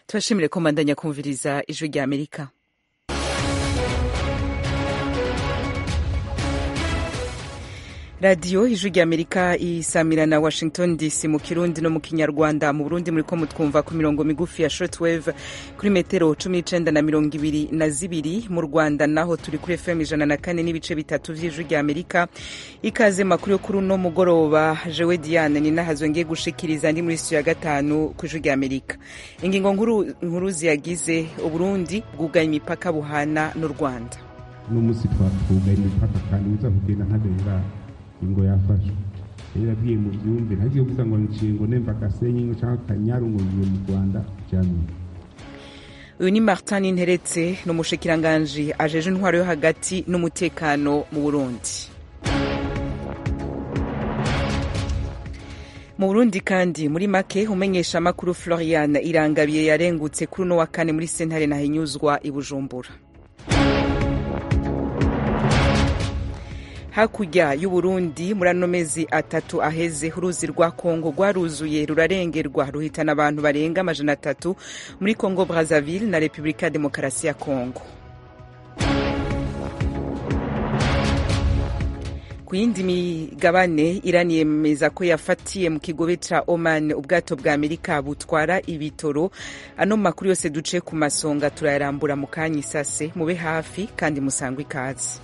turashimire ko mbandanya kumviriza ijwi rya amerika radiyo ijwi rya amerika isamira na washington dc mu kirundi no mu kinyarwanda mu burundi muri ko mutwumva ku mirongo migufi ya shortwave kuri metero cumi n'icenda na mirongo ibiri na zibiri mu rwanda naho turi kuri fm ijana na kane n'ibice bitatu vy'ijwi rya amerika ikaze makuru yo kuri uno mugoroba jewe diane ni nahazwe ngiye gushikiriza ndi muri studio ya gatanu ku ijwi rya amerika ingingo nkuru nkuru ziyagize uburundi bwugaye imipaka buhana n'u rwanda uno munsi twatwugaye imipaka kandi uza kugenda ntabera ingo yafashwe rero abwiye mu byumve ntagiye kuvuga ngo nshingo nemba gasenyi cyangwa akanyaru ngo ngiye mu rwanda jamye uyu ni martin nteretse ni umushikiranganji ajeje intwaro yo hagati n'umutekano mu burundi mu burundi kandi muri make umenyesha amakuru florian irangabiye yarengutse kuri uno wa kane muri sentare nahinyuzwa i bujumbura hakurya y'uburundi muri ano mezi atatu aheze uruzi rwa kongo rwaruzuye rurarengerwa ruhitana abantu barenga amajana atatu muri kongo brazzaville na repubulika ya demokarasi ya kongo ku yindi migabane irani yemeza ko yafatiye mu kigobe ca oman ubwato bwa amerika butwara ibitoro ano makuru yose duce ku masonga turayarambura mu kanya isase mube hafi kandi musangwe ikaze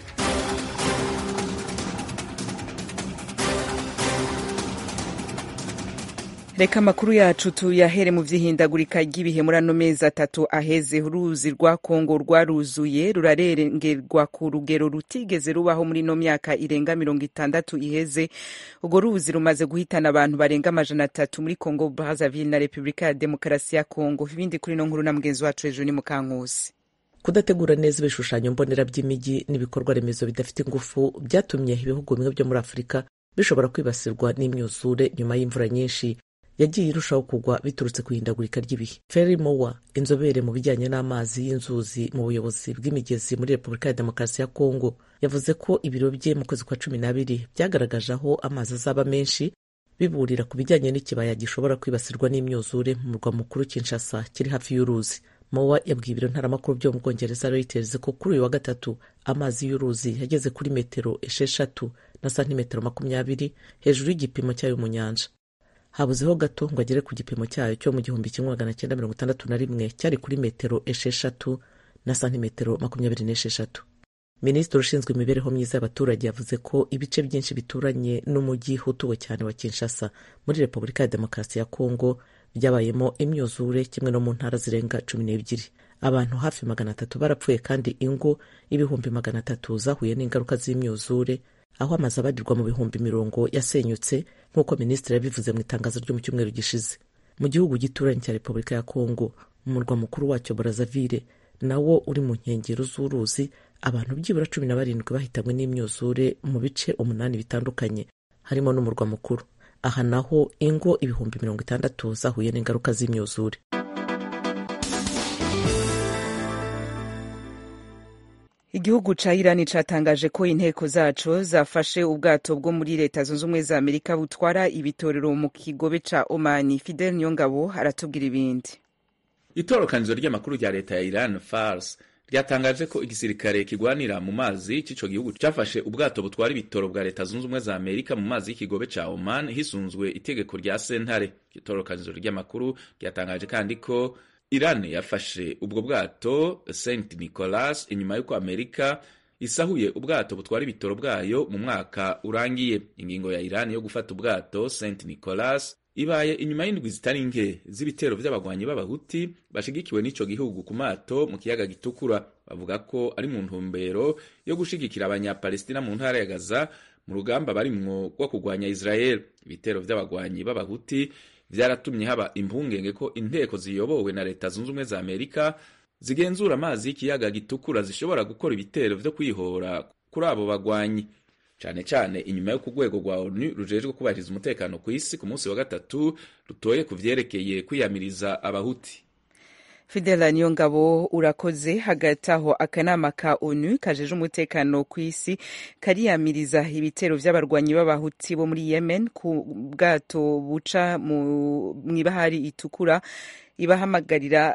reka amakuru yacu tuyahere mu vy'ihindagurika ry'ibihe muri ano mezi atatu aheze uruzi rwa kongo rwaruzuye rurarengerwa ku rugero rutigeze rubaho muri ino myaka irenga mirongo itandatu iheze urwo ruzi rumaze guhitana abantu barenga amajana atatu muri kongo brazzaville na repubulika ya demokarasi ya kongo ibindi kuri ino nkuru na mugenzi wacu hejuru ni mukankusi kudategura neza ibishushanyo mbonera by'imijyi n'ibikorwa remezo bidafite ingufu byatumye ibihugu bimwe byo muri afurika bishobora kwibasirwa n'imyuzure nyuma y'imvura nyinshi yagiye irushaho kugwa biturutse ku ihindagurika ry'ibihe Ferry Mowa inzobere mu bijyanye n'amazi y'inzuzi mu buyobozi bw'imigezi muri repubulika ya demokarasi ya kongo yavuze ko ibiro bye mu kwezi kwa cumi n'abiri byagaragaje aho amazi azaba menshi biburira ku bijyanye n'ikibaya gishobora kwibasirwa n'imyuzure mu murwa mukuru Kinshasa kiri hafi y'uruzi Mowa yabwiye ibiro ntaramakuru byo mu bwongereza Reuters ko kuri uyu wa gatatu amazi y'uruzi yageze kuri metero esheshatu na santimetero makumyabiri hejuru y'igipimo cyayo mu nyanja habuzeho gato ngo agere ku gipimo cyayo cyo mu gihumbi kimwe magana cyenda mirongo itandatu na rimwe cyari kuri metero esheshatu na santimetero makumyabiri n'esheshatu minisitiri ushinzwe imibereho myiza y'abaturage yavuze ko ibice byinshi bituranye n'umujyi utuwe cyane wa kinshasa muri repubulika ya demokarasi ya kongo byabayemo imyuzure kimwe no mu ntara zirenga cumi n'ebyiri abantu hafi magana atatu barapfuye kandi ingo ibihumbi magana atatu zahuye n'ingaruka z'imyuzure aho amazu abarirwa mu bihumbi mirongo yasenyutse nk'uko minisitiri yabivuze mu itangazo ryo mu cyumweru gishize mu gihugu gituranye cya repubulika ya kongo mu murwa mukuru wacyo brazzaville nawo uri mu nkengero z'uruzi abantu byibura cumi na barindwi bahitanywe n'imyuzure mu bice umunani bitandukanye harimo n'umurwa mukuru aha naho ingo ibihumbi mirongo itandatu zahuye n'ingaruka z'imyuzure igihugu ca irani catangaje ko inteko zaco zafashe ubwato bwo muri leta zunze ubumwe za amerika butwara ibitorero mu kigobe ca omani fidel niyongabo aratubwira ibindi itorokanizo ry'amakuru rya leta ya iran fars ryatangaje ko igisirikare kigwanira mu mazi c'ico gihugu cafashe ubwato butwara ibitoro bwa leta zunze ubumwe za amerika mu mazi y'ikigobe ca oman hisunzwe itegeko rya sentare itorokanizo ry'amakuru ryatangaje kandi ko Iran yafashe ubwo bwato St Nicholas inyuma y'uko Amerika isahuye ubwato butwara ibitoro bwayo mu mwaka urangiye. Ingingo ya Iran yo gufata ubwato St Nicholas ibaye inyuma y'indwi zitari nke z'ibitero vy'abagwanyi b'abahuti bashigikiwe n'ico gihugu ku mato mu kiyaga gitukura. Bavuga ko ari mu ntumbero yo gushigikira abanyapalestina mu ntara ya Gaza mu rugamba barimwo rwo kugwanya Israel. Ibitero vy'abagwanyi b'abahuti vyaratumye haba impungenge ko inteko ziyobowe na leta zunze ubumwe za amerika zigenzura amazi y'ikiyaga gitukura zishobora gukora ibitero vyo kwihora kuri abo bagwanyi cane cane inyuma yo ku rwego rwa onu rujejwe kubahiriza umutekano ku isi ku munsi wa gatatu rutoye ku vyerekeye kwiyamiriza abahuti fidela niyongabo urakoze hagati aho akanama ka onu kajeje umutekano ku isi kariyamiriza ibitero vy'abarwanyi b'abahuti bo muri yemen ku bwato buca mw'ibahari itukura ibahamagarira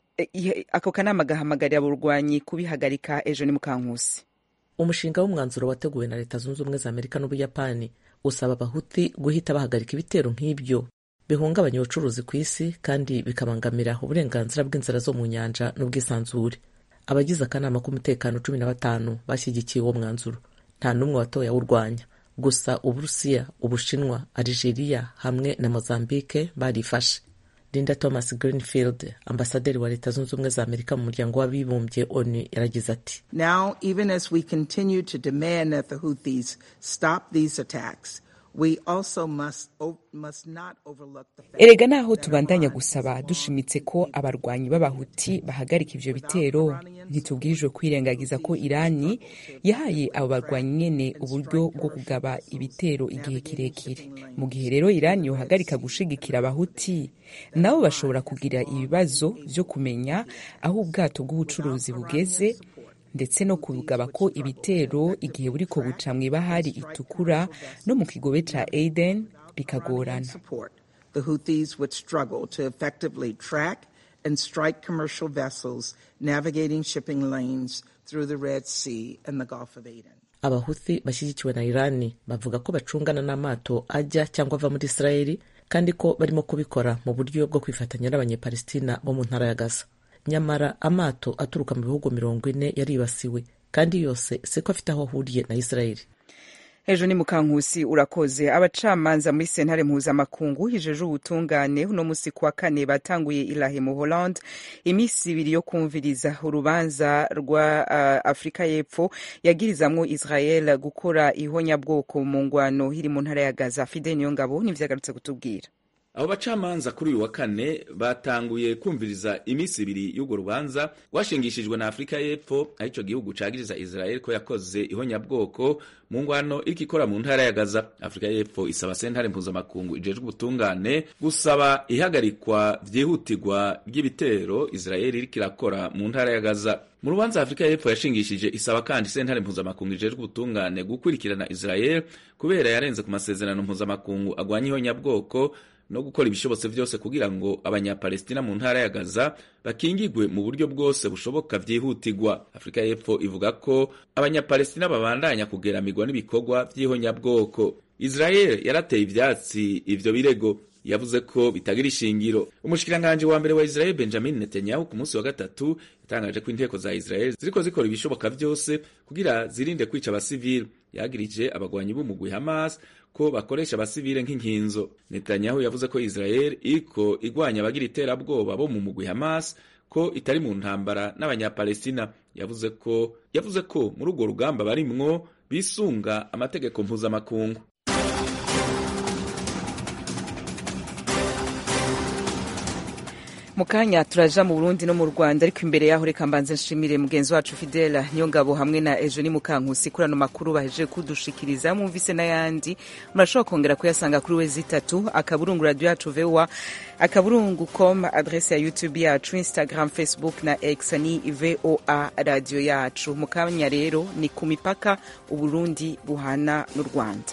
ako kanama gahamagarira abarwanyi kubihagarika ejo ni mukankusi umushinga w'umwanzuro wateguwe na leta zunze ubumwe za amerika n'ubuyapani usaba abahuti guhita bahagarika ibitero nk'ibyo bihungabanya ubucuruzi ku isi kandi bikabangamira uburenganzira bw'inzira zo mu nyanja n'ubwisanzure abagize akanama k'umutekano cumi na batanu bashyigikiye uwo mwanzuro nta n'umwe watoye awurwanya gusa uburusiya ubushinwa algeria hamwe na mozambique barifashe linda thomas greenfield ambasaderi wa leta zunze ubumwe za amerika mu muryango w'abibumbye onu yaragize ati now even as we continue to demand that the houthis stop these attacks we also must, must not overlook the fact erega naho tubandanya gusaba dushimitse ko abarwanyi b'abahuti bahagarika ivyo bitero ntitubwirijwe kwirengagiza ko irani yahaye abo barwanyi nyene uburyo bwo kugaba ibitero igihe kirekire mu gihe rero irani yohagarika gushigikira abahuti nabo bashobora kugira ibibazo vyo kumenya aho ubwato bw'ubucuruzi bugeze ndetse no kugaba ko ibitero igihe buriko buca mw'ibahari itukura no mu kigobe ca Aden bikagorana the Houthis would struggle to effectively track and strike commercial vessels navigating shipping lanes through the Red Sea and the Gulf of Aden. abahuthi bashyigikiwe na irani bavuga ko bacungana n'amato ajya cyangwa ava muri isirayeli kandi ko barimo kubikora mu buryo bwo kwifatanya n'abanyepalestina bo mu ntara ya gaza nyamara amato aturuka mu bihugu mirongo ine yaribasiwe kandi yose siko afite aho ahuriye na isirayeli ejo ni mukankusi urakoze abacamanza muri sentare mpuzamakungu hijeje ubutungane uno musi kuwa kane batanguye irahe mu holland iminsi ibiri yo kumviriza urubanza rwa uh, afurika y'epfo yagirizamwo israel gukora ihonyabwoko mu ngwano iri mu ntara ya gaza fide niyo ngabo nivyagarutse kutubwira abo bacamanza kuri uyu wa kane batanguye kumviriza iminsi ibiri y'urwo rubanza rwashingishijwe na afurika y'epfo aho ico gihugu cagiriza israel ko yakoze ihonyabwoko mu ngwano iriko ikora mu ntara ya gaza afurika y'epfo isaba sentare mpuzamakungu ijejwe ubutungane gusaba ihagarikwa vyihutirwa ry'ibitero israel iriko irakora mu ntara ya gaza mu rubanza afurika y'epfo yashingishije isaba kandi sentare mpuzamakungu ijejwe ubutungane gukurikirana israel kubera yarenze ku masezerano mpuzamakungu agwanya ihonyabwoko no gukora ibishobotse vyose kugira ngo abanyapalestina mu ntara ya gaza bakingigwe mu buryo bwose bushoboka vyihutirwa afurika y'epfo ivuga ko abanyapalestina babandanya kugeramirwa n'ibikorwa vy'ihonyabwoko israel yarateye ivyatsi ivyo birego yavuze ko bitagira ishingiro umushikiranganji wa mbere wa israel benjamin netanyahu ku munsi wa gatatu yatangaje ko inteko za israel ziriko zikora ibishoboka vyose kugira zirinde kwica abasivili yagirije abagwanyi b'umugwi hamas ko bakoresha abasivile nk'inkinzo netanyahu yavuze ko israel iriko igwanya abagira iterabwoba bo mu mugwi hamas ko itari mu ntambara n'abanyapalestina yavuze ko yavuze ko muri urwo rugamba barimwo bisunga amategeko mpuzamakungu mu kanya turaja mu burundi no mu rwanda ariko imbere yaho reka mbanze nshimire mugenzi wacu fidela niyo ngabo hamwe na ejo ni mukankusi kuri ano makuru bahejeje kudushikiriza mwumvise n'ayandi murashobora kongera kuyasanga kuri wezi itatu akaburungu radio yacu voa akaburungu com adrese ya youtube yacu instagram facebook na x ni voa radio yacu mu kanya rero ni ku mipaka uburundi buhana n'u rwanda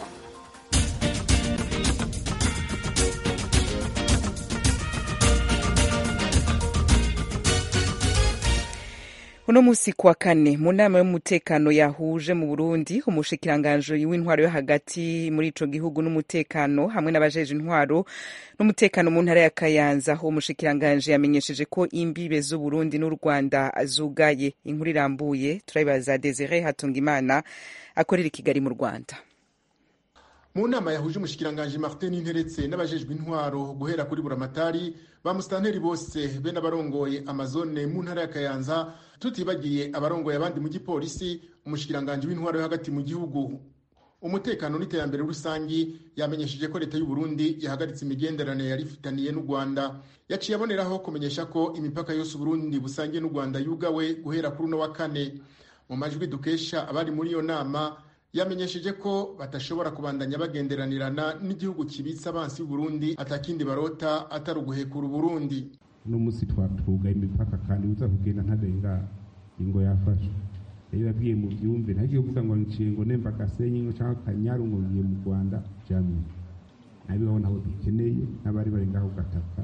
uno musi kuwa kane mu nama y'umutekano yahuje mu burundi umushikiranganji w'intwaro yo hagati muri ico gihugu n'umutekano hamwe n'abajeje intwaro n'umutekano mu ntara ya kayanza uwo mushikiranganji yamenyesheje ko imbibe z'uburundi n'u rwanda zugaye inkuru irambuye turayibaza desire hatungimana akorera i kigali mu rwanda mu nama yahuje umushikiranganji martin interetse n'abajejwe intwaro guhera kuri buramatari ba musitanteri bose be n'abarongoye amazone mu ntara ya kayanza tutibagiye abarongoye abandi mu gipolisi umushikiranganji w'intwaro yo hagati mu gihugu umutekano n'iterambere rusangi yamenyesheje ko leta y'u Burundi yahagaritse imigenderanire yari ifitaniye n'u Rwanda yaciye aboneraho kumenyesha ko imipaka yose Burundi busangiye n'u Rwanda yugawe guhera kuri uno wa kane mu majwi dukesha abari muri iyo nama yamenyesheje ko batashobora kubandanya bagenderanirana n'igihugu kibitse abansi Burundi atakindi barota atari uguhekura Burundi uno munsi twatugaye imipaka kandi uza kugenda ntarenga ingo yafashe rero yabwiye mu byumve ntagiye kuvuga ngo nciye ngo nemba gasenyi ngo cyangwa kanyaru ngo ngiye mu Rwanda jamwe nabi babona aho dukeneye n'abari bari ngaho gataka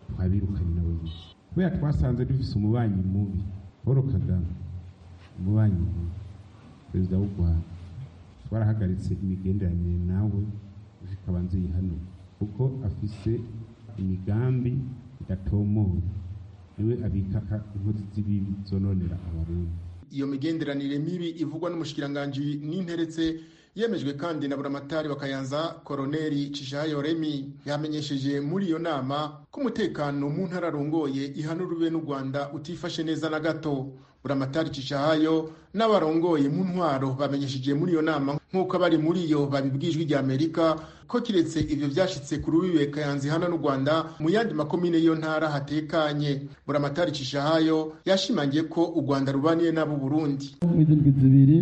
twabirukanye nabo nyine kubera twasanze dufise umubanyi mubi paul kagame umubanyi mubi perezida w'u rwanda twarahagaritse imigenderanire nawe zikaba nzihano kuko afise imigambi idatomoye niwe abika inkozi z'ibibi zononera abarundi iyo migenderanire mibi ivugwa n'umushikiranganji n'interetse yemejwe kandi na buramatari wa kayanza koroneri cishayo remi yamenyesheje muri iyo nama ko umutekano mu ntara arongoye ihanurwe n'u rwanda utifashe neza na gato buramatari cishayo n'abarongoye mu ntwaro bamenyesheje muri iyo nama nk'uko abari muri yo babibwijwe rya amerika ko kiretse ivyo vyashitse ku rubibe kayanza ihana n'u rwanda mu yandi makomine y'iyo ntara hatekanye buramatari cishayo yashimangiye ko u rwanda rubaniye n'abo burundi mw'izindwi zibiri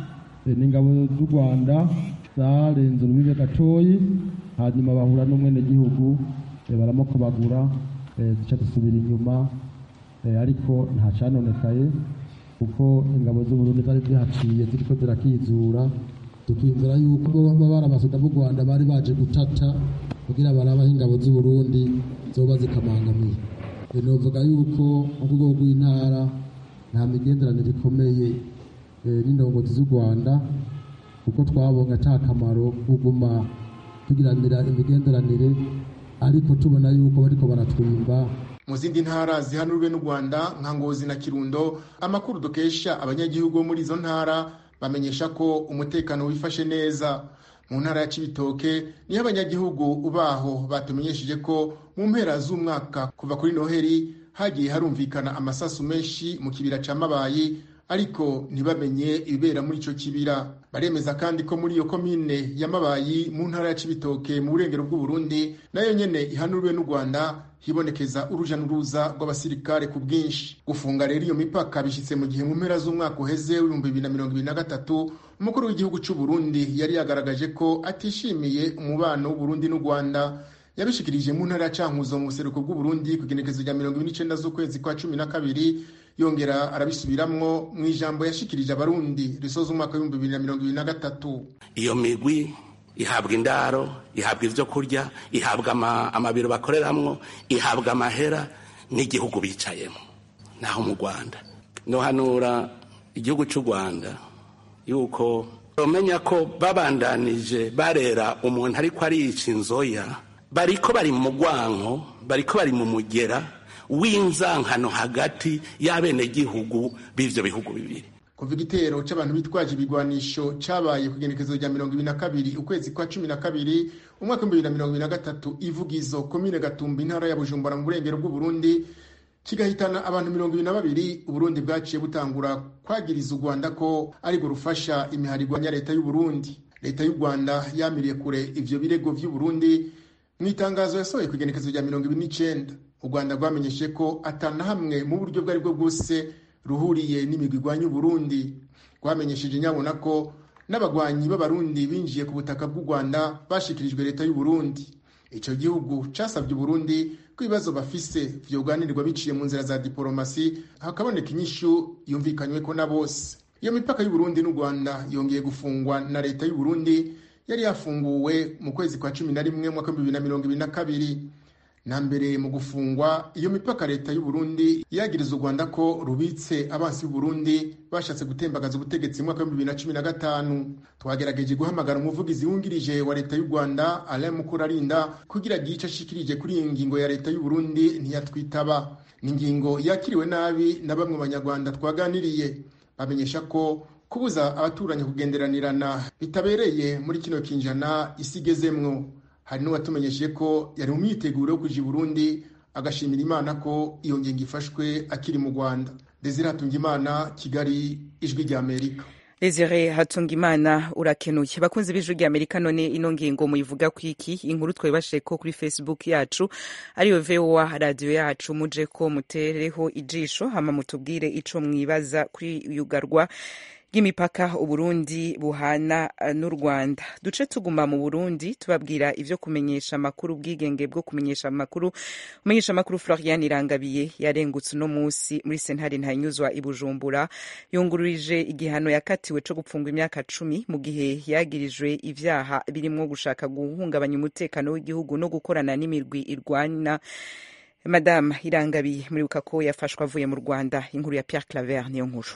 ni ingabo z'u rwanda zarenze urubibe gatoyi hanyuma bahura n'umwenegihugu baramukobagura duca dusubira inyuma ariko nta canonekaye kuko ingabo z'uburundi zari zihaciye ziriko zirakizura tukiyumvira yuko baba bari abasoda b'u rwanda bari baje gutata kugira barabaho ingabo z'uburundi zoba zikamangamiye novuga yuko mu rwego rw'intara nta migenderanire ikomeye n'indongozi z'u rwanda kuko twabonye ata kamaro kuguma tugiranira imigenderanire ariko tubona yuko bariko baratwimba mu zindi ntara zihanurwe n'u rwanda nka ngozi na kirundo amakuru dukesha abanyagihugu bo muri izo ntara bamenyesha ko umutekano wifashe neza mu ntara ya cibitoke niho abanyagihugu baho batumenyesheje ko mu mpera z'umwaka kuva kuri noheri hagiye harumvikana amasasu menshi mu kibira ca mabayi ariko ntibamenye ibibera muri ico kibira baremeza kandi ko muri iyo komine ya mabayi mu ntara ya cibitoke mu burengero bw'uburundi nayo nyene ihanurwe n'u rwanda hibonekeza uruja n'uruza rw'abasirikare ku bwinshi gufunga rero iyo mipaka bishitse mu gihe mu mpera z'umwaka uheze w'ibihumbi bibiri na mirongo ibiri na gatatu umukuru w'igihugu c'u burundi yari yagaragaje ko atishimiye umubano w'uburundi n'u rwanda yabishikirije mu ntara ya cankuzo mu buseruko bw'uburundi ku igenekezo rya mirongo ibiri n'icenda z'ukwezi kwa cumi na kabiri yongera arabisubiramwo mu ijambo yashikirije abarundi risoza umwaka w'ibihumbi bibiri na mirongo ibiri na gatatu iyo migwi ihabwa indaro ihabwa ibyo kurya ihabwa amabiro bakoreramwo ihabwa amahera n'igihugu bicayemo naho mu rwanda nohanura igihugu cy'u rwanda yuko bamenya ko babandanije barera umuntu ariko ariyica inzoya bariko bari mu mugwanko bariko bari mu mugera w'inzankano hagati y'abenegihugu b'ivyo bihugu bibiri kuva igitero c'abantu bitwaje ibigwanisho cabaye ku igenekezo rya mirongo ibiri na kabiri ukwezi kwa cumi na kabiri umwaka w'ibihumbi bibiri na mirongo ibiri na gatatu ivugizo komine gatumba intara ya bujumbura mu burengero bw'uburundi kigahitana abantu mirongo ibiri na babiri uburundi bwaciye butangura kwagiriza u rwanda ko aribwo rufasha imiharigwanya leta y'uburundi leta y'u rwanda yamiriye kure ivyo birego vy'uburundi mu itangazo yasohoye ku igenekezo rya mirongo ibiri n'icenda u rwanda rwamenyeshe ko atana hamwe mu buryo bwo aribwo bwose ruhuriye n'imigwi igwanya uburundi rwamenyesheje nyabona ko n'abagwanyi b'abarundi binjiye ku butaka bw'u rwanda bashikirijwe leta y'uburundi ico gihugu casabye uburundi ko ibibazo bafise vyoganirwa biciye mu nzira za diporomasi hakaboneka inyishu yumvikanyweko na bose iyo mipaka y'uburundi n'u rwanda yongeye gufungwa na leta y'uburundi yari yafunguwe mu kwezi kwa cumi na rimwe mwaka w'ibihumbi bibiri na mirongo ibiri na kabiri na mbere mu gufungwa iyo mipaka leta y'uburundi yagiriza u rwanda ko rubitse abansi b'uburundi bashatse gutembagaza ubutegetsi mu mwaka w'ibihumbi bibiri na cumi na gatanu twagerageje guhamagara umuvugizi wungirije wa leta y'u rwanda alain mukurarinda kugira agire ico ashikirije kuri iyi ngingo ya leta y'uburundi ntiyatwitaba ni ingingo yakiriwe nabi na bamwe mu banyarwanda twaganiriye bamenyesha ko kubuza abaturanyi kugenderanirana bitabereye muri kino kinjana isi igezemwo hari n'uwatumenyesheje ko yari mu myiteguro yo kuja i burundi agashimira imana ko iyo ngingo ifashwe akiri mu rwanda desire hatungimana kigali ijwi rya amerika Desire Hatungimana urakenuye bakunzi b'ijwi rya Amerika none ino ngingo muyivuga kwiki inkuru twebashe ko kuri Facebook yacu ariyo VOA radio yacu muje ko mutereho ijisho hama mutubwire ico mwibaza kuri yugarwa y'imipaka uburundi buhana n'u rwanda duce tuguma mu burundi tubabwira ivyo kumenyesha amakuru ubwigenge bwo kumenyesha amakuru umenyesha amakuru florian irangabiye yarengutse uno musi muri sentare ntanyuzwa i bujumbura yungururije igihano yakatiwe co gupfungwa imyaka cumi mu gihe yagirijwe ivyaha birimwo gushaka guhungabanya umutekano w'igihugu no gukorana n'imirwi irwana madame irangabiye muribuka ko yafashwe avuye mu rwanda inkuru ya pierre claver niyo nkuru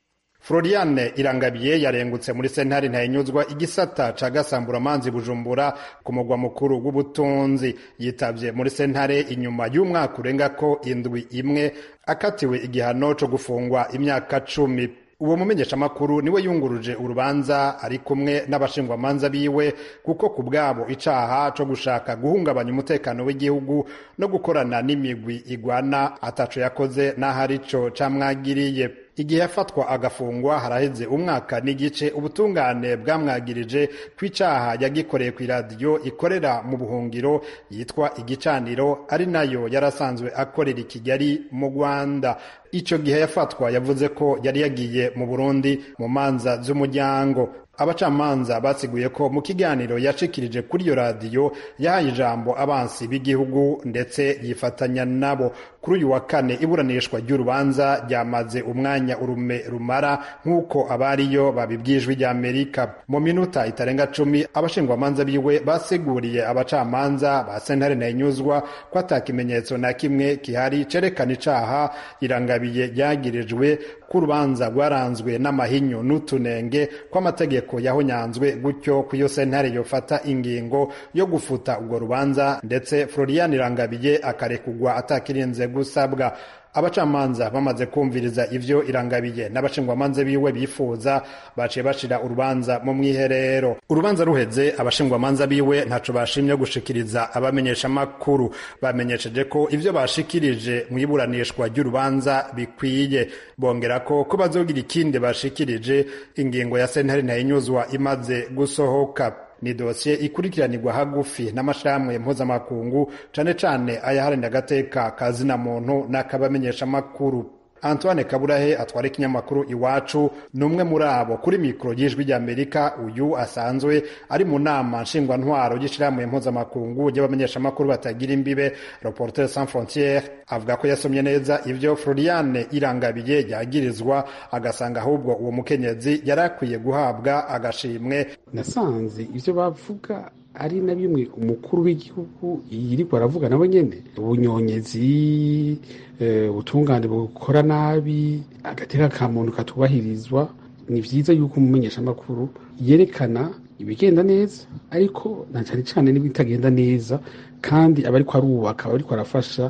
Floriane Irangabiye yarengutse muri sentare ntayinyuzwa igisata ca gasamburamanzi Bujumbura ku mugwa mukuru w'ubutunzi yitavye muri sentare inyuma y'umwaka urenga ko indwi imwe akatiwe igihano co gufungwa imyaka cumi uwo mumenyeshamakuru niwe yunguruje urubanza ari kumwe n'abashingwamanza biwe kuko ku bwabo icaha co gushaka guhungabanya umutekano w'igihugu no gukorana n'imigwi igwana ataco yakoze n'aho arico camwagiriye igihe yafatwa agafungwa haraheze umwaka n'igice ubutungane bwamwagirije ko icaha yagikoreye ku iradiyo ikorera mu buhungiro yitwa igicaniro ari nayo yarasanzwe akorera i kigali mu rwanda ico gihe yafatwa yavuze ko yari yagiye mu burundi mu manza z'umuryango abacamanza basiguye ko mu kiganiro yashikirije kuri iyo radiyo yahaye ijambo abansi b'igihugu ndetse yifatanya nabo kuri uyu wa kane iburanishwa ry'urubanza ryamaze umwanya urume rumara nk'uko abariyo babibwijwe rya amerika mu minota itarenga cumi abashingwamanza biwe basiguriye abacamanza ba sentare ntayinyuzwa ko ata kimenyetso na kimwe gihari cerekana icaha irangabiye ryagirijwe ko urubanza rwaranzwe n'amahinyu n'utunenge kw'amategeko yahonyanzwe gutyo ku iyo sentare yofata ingingo yo gufuta urwo rubanza ndetse florian irangabiye akarekugwa atakirinze gusabwa abacamanza bamaze kumviriza ivyo irangabiye n'abashingwamanza biwe bifuza baciye bashira urubanza mu mwiherero urubanza ruheze abashingwamanza biwe ntaco bashimye gushikiriza abamenyesha makuru bamenyesheje ko ivyo bashikirije mu iburanishwa ry'urubanza bikwiye bongera ko ko bazogira ikindi bashikirije ingingo ya sentare ntayinyuzwa imaze gusohoka ni dosiye ikurikiranirwa hagufi n'amashirahamwe mpuzamakungu cane cane ayaharanira agateka ka zina muntu n'akabamenyeshamakuru antoine kaburahe atwara ikinyamakuru iwacu ni umwe muri abo kuri mikoro y'ijwi ry'amerika uyu asanzwe ari mu nama nshingwantwaro y'ishirahamwe mpuzamakungu ry'abamenyeshamakuru batagira imbibe reporter sans frontiere avuga ko yasomye neza ivyo floriane irangabiye yagirizwa agasanga ahubwo uwo mukenyezi yari akwiye guhabwa agashimwe nasanze ivyo bavuga ari na bimwe umukuru w'igihugu yiriko aravuga nawe nyene ubunyonyezi ubutungane bukora nabi agateka ka muntu katubahirizwa ni vyiza yuko umumenyeshamakuru yerekana ibigenda neza ariko na cane cane n'ibitagenda neza kandi aba ariko arubaka aba ariko arafasha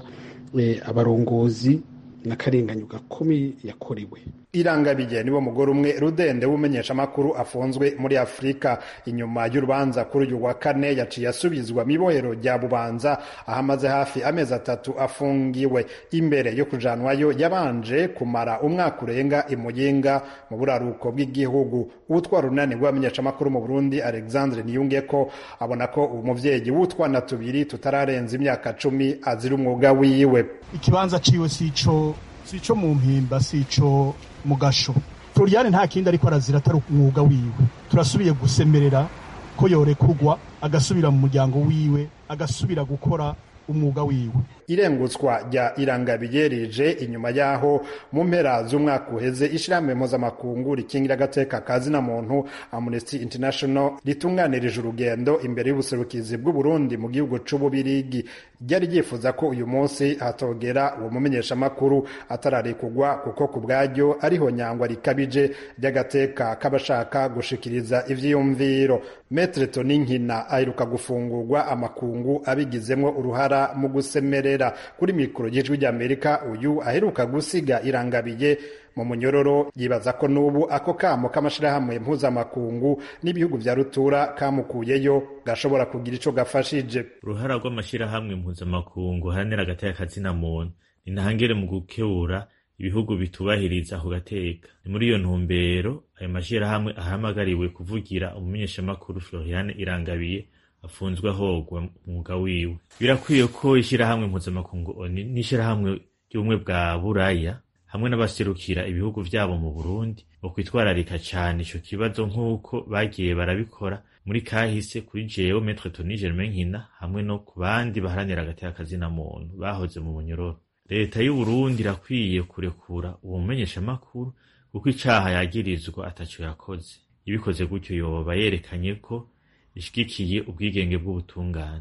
abarongozi n'akarenganyo gakomeye yakorewe irangabiye niwo mugore umwe rudende w'umumenyeshamakuru afunzwe muri afurika inyuma y'urubanza kuri uyu wa kane yaciye asubizwa mu ibohero rya bubanza aho amaze hafi amezi atatu afungiwe imbere yo kujanwayo yabanje kumara umwaka urenga imuyinga mu buraruko bw'igihugu uwutwara urunani rw'abamenyeshamakuru mu burundi alexandre niyungeko abona ko umuvyeyi w'utwana tubiri tutararenza imyaka cumi azira umwuga wiwe ikibanza ciwe sico sico mu mpimba sico mu gasho floriane nta kindi ariko arazira atari umwuga wiwe turasubiye gusemerera ko yorekurwa agasubira mu muryango wiwe agasubira gukora umwuga wiwe irengutswa rya irangabiye rije inyuma yaho mu mpera z'umwaka uheze ishirahamwe mpuzamakungu rikingira agateka ka zina muntu amnesty international ritunganirije urugendo imbere y'ubuserukizi bw'uburundi mu gihugu c'ububirigi ryari ryifuza ko uyu munsi hatogera uwo mumenyeshamakuru atararekugwa kuko ku bwaryo ariho nyangwa rikabije ry'agateka k'abashaka gushikiriza ivyiyumviro metre toninkina aheruka gufungurwa amakungu abigizemwo uruhara mu gusemerera kuri mikoro y'ijwi ry'amerika uyu aheruka gusiga irangabiye mu munyororo yibaza ko n'ubu ako kamo k'amashirahamwe mpuzamakungu n'ibihugu vya rutura kamukuyeyo gashobora kugira ico gafashije uruhara rw'amashirahamwe mpuzamakungu haranira agateka kazina muntu ni ntangere mu gukebura ibihugu bitubahiriza ako gateka ni muri iyo ntumbero ayo mashirahamwe ahamagariwe kuvugira umumenyeshamakuru floriane irangabiye afunzwe ahogwa umwuga wiwe birakwiye ko ishirahamwe mpuzamakungu oni n'ishirahamwe ry'ubumwe bwa buraya hamwe n'abaserukira ibihugu vyabo mu burundi bo kwitwararika cane ico kibazo nk'uko bagiye barabikora muri kahise kuri jewe metre toni germain nkina hamwe no ku bandi baharanira agateka kazina muntu bahoze mu munyororo leta y'uburundi irakwiye kurekura uwo mumenyeshamakuru kuko icaha yagirizwa ataco yakoze ibikoze gutyo yoba yerekanye ko ishigikiye ubwigenge bw'ubutungane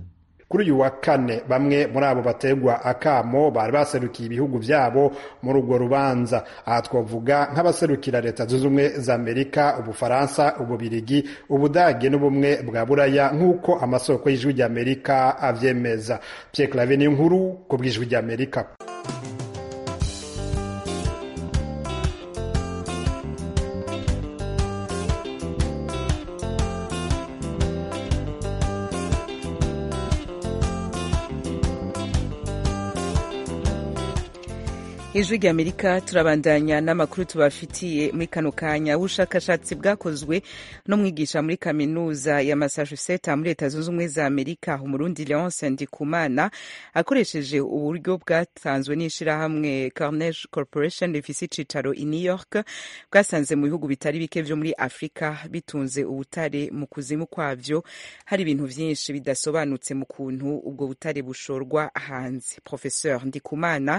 kuri uyu wa kane bamwe muri abo bategwa akamo bari baserukiye ibihugu vyabo muri urwo rubanza aha twavuga nk'abaserukira leta zunze ubumwe za amerika ubufaransa ububirigi ubudage n'ubumwe bwa buraya nk'uko amasoko y'ijwi ry'amerika avyemeza pierre clave ni inkuru ku bw'ijwi ry'amerika ijwi ry'amerika turabandanya n'amakuru tubafitiye muri kano kanya ubushakashatsi bwakozwe n'umwigisha muri kaminuza ya massachusetts muri leta zunze ubumwe za amerika umurundi leonce ndikumana akoresheje uburyo bwatanzwe n'ishirahamwe carnage corporation rifise icicaro i new york bwasanze mu bihugu bitari bike vyo muri afurika bitunze ubutare mu kuzimu kwavyo hari ibintu vyinshi bidasobanutse mu kuntu ubwo butare bushorwa hanze professeur ndikumana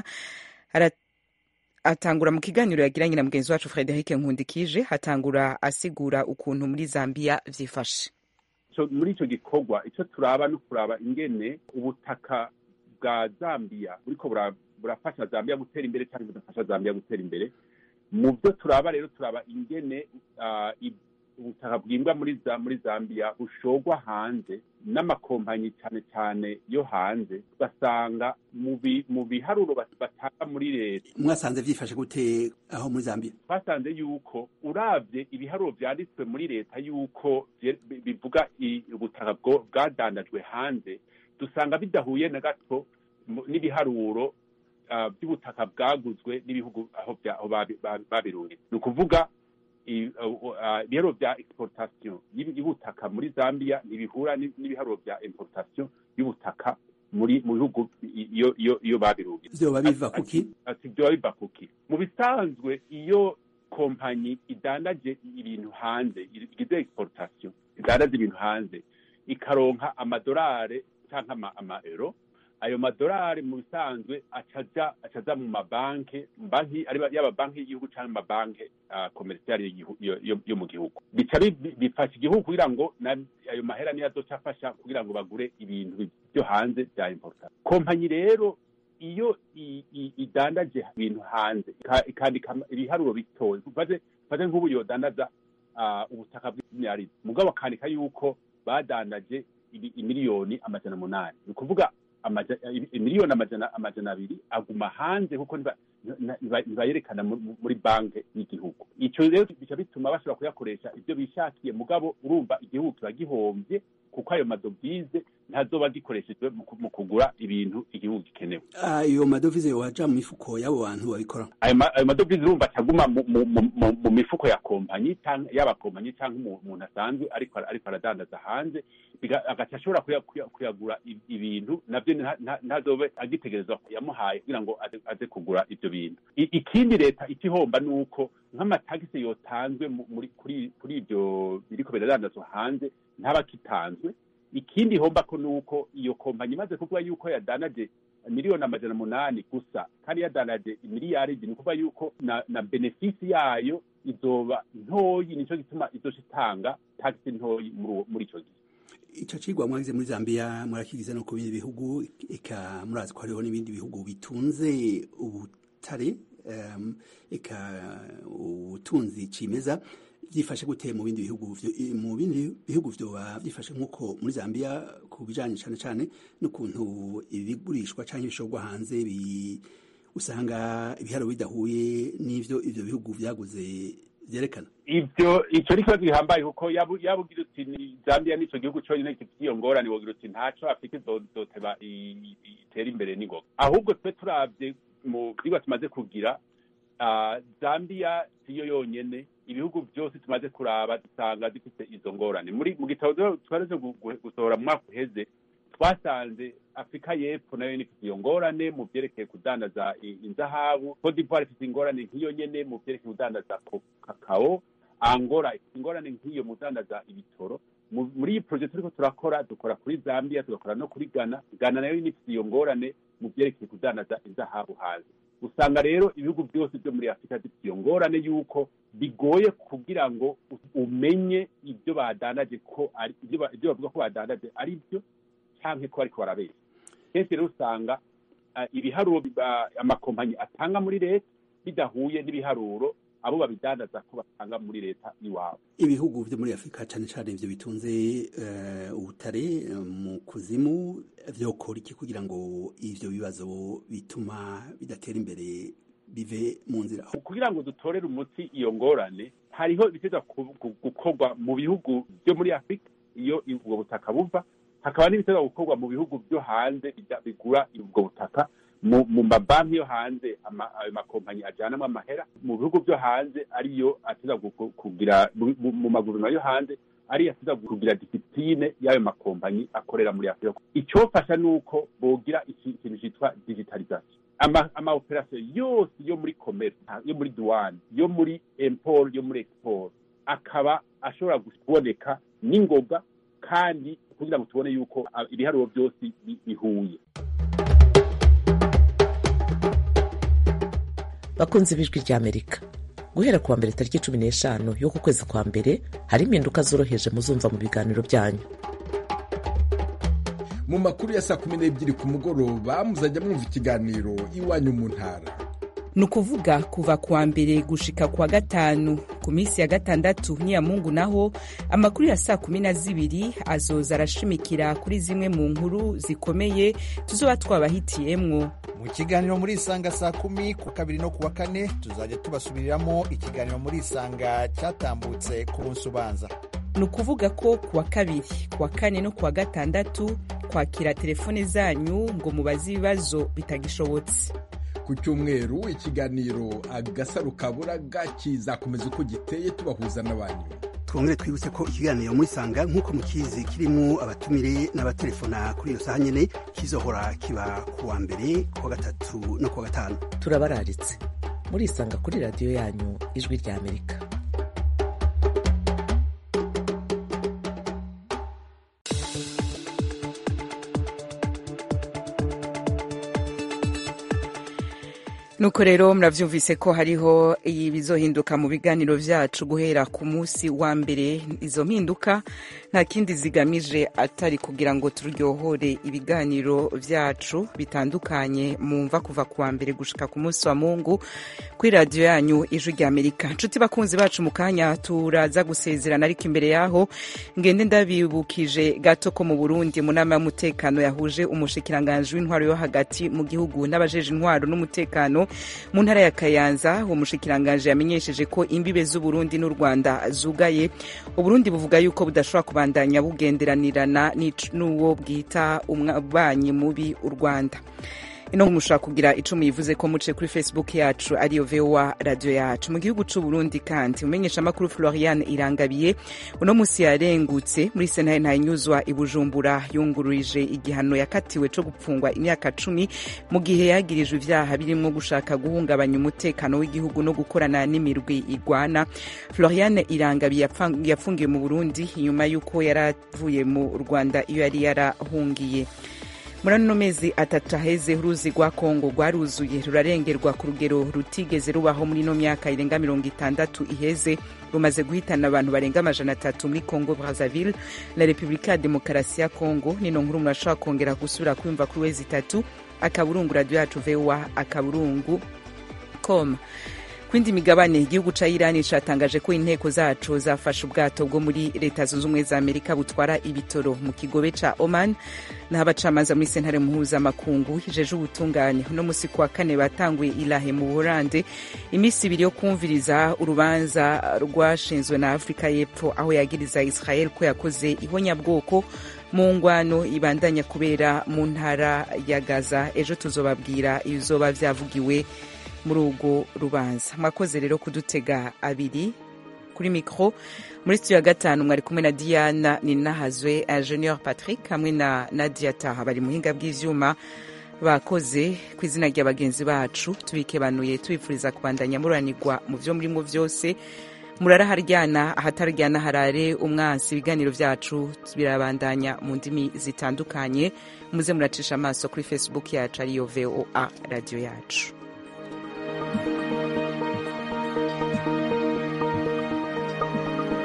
atangura mu kiganiro yagiranye na mugenzi wacu Frederic Nkundikije hatangura asigura ukuntu muri Zambia vyifashe muri ico gikorwa ico turaba no kuraba ingene ubutaka bwa Zambia buriko burafasha Zambia gutera imbere cyangwa budafasha Zambia gutera imbere mu byo turaba rero turaba ingene ubutaka bwimbwa muri muri Zambia bushogwa hanze n'amakompanyi cyane cyane yo hanze basanga mu biharuro batanga muri leta mwasanze byifashe gute aho muri Zambia twasanze yuko uravye ibiharuro vyanditswe muri leta yuko bivuga ubutaka bwadandajwe hanze dusanga bidahuye na gato n'ibiharuro by'ubutaka bwaguzwe n'ibihugu aho babirungiye ni ukuvuga ibiharuro bya exportation y'ubutaka muri Zambia ntibihura n'ibiharuro bya importation y'ubutaka muri mu bihugu iyo iyo iyo babirungiye vyoba biva kuki ati vyoba biva kuki mu bisanzwe iyo kompanyi idandaje ibintu hanze igize exportation idandaje ibintu hanze ikaronka amadolari canke ama, ama euro ayo madolari mu bisanzwe acaja acaja mu mabanki banki yaba banki y'igihugu cyangwa amabanki komerisiyali yo mu gihugu bica bifasha igihugu kugira ngo ayo mahera niyo azoca afasha kugira ngo bagure ibintu byo hanze bya importa kompanyi rero iyo idandaje ibintu hanze ikandika ibiharuro bitoye mfaze nk'ubu yodandaza ubutaka bw'imyarizi mugabo akandika yuko badandaje imiliyoni amajana munani ni ukuvuga miliyoni amajana amajana abiri aguma hanze kuko ntibayerekana muri banki y'igihugu icyo rero bica bituma bashobora kuyakoresha ibyo bishakiye mugabo urumva igihugu kiba gihombye kuko ayo madovize ntazoba gikoreshejwe mu kugura ibintu igihugu gikenewe ayo madovize waja mu mifuko y'abo bantu babikora ayo madovize urumva acaguma mu mifuko ya kompanyi yaba kompanyi cyangwa umuntu asanzwe ariko ariko aradandaza hanze agaca ashobora kuyagura ibintu nabyo ntazobe agitegerezwa yamuhaye kugira ngo aze kugura ibyo bintu ikindi leta ikihomba ni uko nk'amatagisi yotanzwe kuri ibyo biriko biradandazwa hanze ntaba kitanzwe ikindi homba ko nuko iyo kompanyi imaze kuvuga yuko yadanaje miliyoni amajana munani gusa kandi yadanaje imiliyaridi ni ukuvuga yuko na, na benefisi yayo izoba ntoyi nico gituma izoca itanga tagisi ntoyi muri ico gihe ico cigwa mwagize muri Zambia murakigize no ku bindi bihugu eka murazi ko hariho n'ibindi bihugu bitunze ubutare um, eka ubutunzi cimeza byifashe gute mu bindi bihugu mu bindi bihugu vyoba byifashe nk'uko muri Zambia ku bijanye cane cane n'ukuntu ibigurishwa canke ibishorwa hanze bi usanga ibiharo bidahuye n'ivyo ivyo bihugu vyaguze vyerekana ivyo ico ni kibazo gihambaye kuko yaba ugira uti Zambia nico gihugu conyine gifite iyo ngorane wogira uti ntaco Afurika izoteba itera imbere n'ingoga ahubwo twe turavye mu vyigwa tumaze kugira Zambia siyo yonyene ibihugu byose tumaze kuraba dusanga zifite izo ngorane muri mu gitabo twaraje gusohora mu mwaka uheze twasanze afurika y'epfo nayo ifite iyo ngorane mu byerekeye kudandaza inzahabu cote d'ivoire ifite ingorane nk'iyo nyene mu byerekeye kudandaza kakao angola ifite ingorane nk'iyo mu kudandaza ibitoro muri iyi projet turiko turakora dukora kuri zambia tugakora no kuri ghana ghana nayo ifite iyo ngorane mu byerekeye kudandaza inzahabu hanze usanga rero ibihugu byose byo muri afurika bifite iyo ngorane y'uko bigoye kugira ngo umenye ibyo badandaje ko ari ibyo bavuga ko badandaje ari byo canke ko bariko barabeshya kenshi rero usanga uh, ibiharuro biba- amakompanyi atanga muri leta bidahuye n'ibiharuro abo babidandaza ko batanga muri leta iwabo ibihugu vyo muri afurika cane cane ivyo bitunze eh, ubutare eh, mu kuzimu vyokora iki kugira ngo ivyo bibazo bituma bidatera imbere bive mu nzira kugira ngo dutorere umuti iyo ngorane hariho ibiteza gukorwa mu bihugu byo muri afurika iyo ubwo butaka buva hakaba n'ibiteza gukorwa mu bihugu byo hanze bijya- bigura ubwo butaka mu mu mabanki yo hanze ama- ayo makompanyi ajyanamo amahera mu bihugu byo hanze ariyo ateza gu- gu- kugira mu- mu mu maguriro yo hanze ariyo ateza kugira disipline y'ayo makompanyi akorera muri afurika icyofasha ni uko bogira iki- ikintu cyitwa digitalization ama ama operation yose yo muri commerce yo muri douane yo muri import yo muri export akaba ashobora kuboneka n'ingoga kandi kugira ngo tubone yuko ah, ibiharuro byose bi- bihuye bakunze ibijwi ry'amerika guhera kuwa mbere tariki cumi n'eshanu y'uku kwezi kwa mbere hari impinduka zoroheje muzumva mu biganiro byanyu mu makuru ya saa kumi n'ebyiri ku mugoroba muzajya mwumva ikiganiro iwanyu mu ntara ni ukuvuga kuva kuwa mbere gushika kuwa gatanu ku minsi ya gatandatu n'iya mungu naho amakuru ya saa kumi na zibiri azoza arashimikira kuri zimwe mu nkuru zikomeye tuzoba twabahitiyemwo mu kiganiro muri isanga saa kumi ku kabiri no kuwa kane tuzajya tubasubiriramo ikiganiro muri isanga cyatambutse ku munsi ubanza ni ukuvuga ko kuwa kabiri kuwa kane no kuwa gatandatu kwakira telefone zanyu ngo mubaze ibibazo bitagishobotse ku cyumweru ikiganiro agasaro kaburaga kizakomeza uko giteye tubahuza n'abanyu twongere twibutse ko ikiganiro muri sanga nk'uko mukizi kirimo abatumire n'abatelefona kuri iyo saha nyene kizohora kiba kuwa mbere kuwa gatatu no kuwa gatanu turabararitse murisanga kuri radiyo yanyu ijwi ry'amerika nuko rero murabyumvise ko hariho ibizohinduka mu biganiro byacu guhera ku munsi wa mbere izo mpinduka nta kindi zigamije atari kugira ngo turyohore ibiganiro byacu bitandukanye mumva kuva ku wa mbere gushika ku munsi wa mungu kuri radiyo yanyu ijwi rya amerika nshuti bakunzi bacu mu kanya turaza gusezerana ariko imbere yaho ngende ndabibukije gato ko mu burundi mu nama y'umutekano yahuje umushikiranganji w'intwaro yo hagati mu gihugu n'abajeje intwaro n'umutekano mu ntara ya kayanza uwo mushikiranganji yamenyesheje ko imbibe z'uburundi n'u rwanda zugaye uburundi buvuga yuko budashobora kubandanya bugenderanirana n'uwo bwita umwanyi mubi u rwanda ino mushobora kugira icumu yivuze ko muce kuri facebook yacu ariyo voa radio yacu mu gihugu c'u burundi kandi umenyeshamakuru florian irangabiye uno musi yarengutse muri sentare ntayinyuzwa i bujumbura yungururije igihano yakatiwe co gupfungwa imyaka cumi mu gihe yagirijwe ivyaha birimwo gushaka guhungabanya umutekano w'igihugu no gukorana n'imirwi igwana florian irangabiye yapfungiwe mu burundi inyuma y'uko yaravuye mu rwanda iyo yari yarahungiye muri ano mezi atatu aheze uruzi rwa kongo rwaruzuye rurarengerwa ku rugero rutigeze rubaho muri ino myaka irenga mirongo itandatu iheze rumaze guhitana abantu barenga amajana atatu muri congo brazzaville na repubulika ya demokarasi ya congo nino nkuru murashobora kongera gusubira kwiyumva kuri wezi itatu akaburungu radiyo yacu voa akaburungu com kwindi migabane igihugu ca irani catangaje ko inteko zaco zafashe ubwato bwo muri leta zunze ubumwe za amerika butwara ibitoro mu kigobe ca oman naho abacamanza muri sentare mpuzamakungu hijeje ubutungane uno musi kuwa kane batanguye ilahe mu buholande iminsi ibiri yo kumviriza urubanza rwashinzwe na afurika y'epfo aho yagiriza israel ko yakoze ihonyabwoko mu ngwano ibandanya kubera mu ntara ya gaza ejo tuzobabwira ibizoba vyavugiwe muri urwo rubanza mwakoze rero kudutega abiri kuri mikoro muri studio ya gatanu mwari kumwe na diana ninahazwe junior patrick hamwe na nadia taha bari muhinga bw'ivyuma bakoze ku izina rya bagenzi bacu tubikebanuye tubifuriza kubandanya muranirwa mu vyo murimo vyose murara haryana ahataryana harare umwansi ibiganiro vyacu birabandanya mu ndimi zitandukanye muze muracisha amaso kuri facebook yacu ariyo voa radio yacu